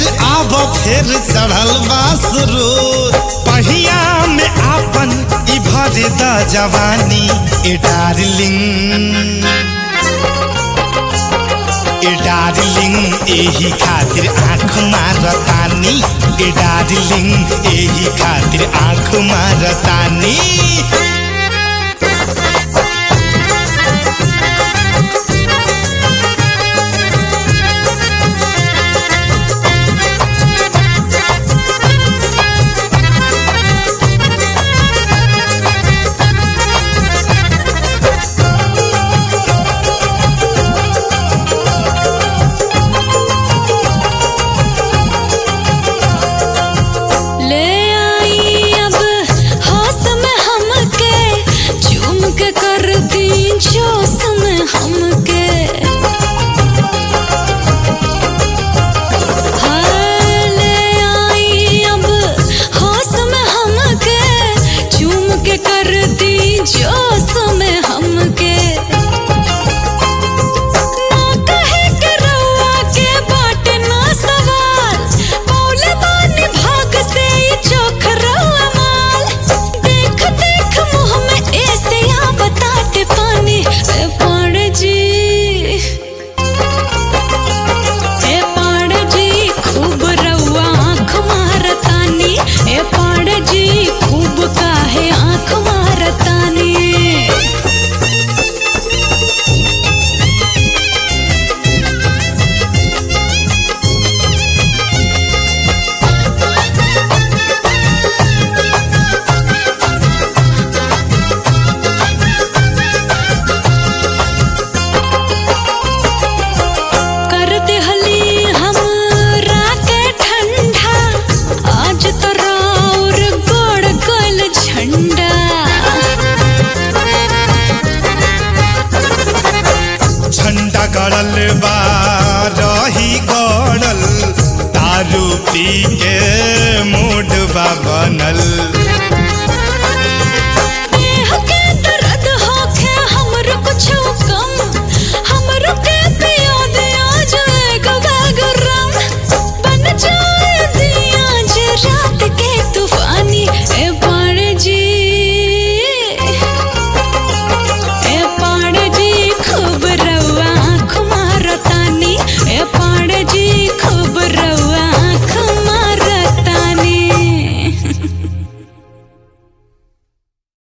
ढेर आब फेर चढ़ल बासरो पहिया में आपन ई भर द जवानी ए डार्लिंग ए डार्लिंग एही खातिर आँख मारतानी ए डार्लिंग एही खातिर आँख मारतानी ले आई अब होश में हमके चूम के कर दी जोश में हमके हाँ, ले आई अब होश में हमके चूम के कर दी जोश में हमके ना कहे के रउआ के बाटे ना सवाल पौले बानी भाग से ई चोख रउआ माल देख देख मुँह में ऐसे आ बताते पानी ए पाड़ जी ए पाड़ जी खूब रउआ आँख मारतानी ए पाड़ जी खूब काहे आँख मारतानी कर देहली हम राके ठंडा आज तो राउर गोड़ गल झंडा झंडा गड़ल बा रही गड़ल दारू पी के मूड बा बनल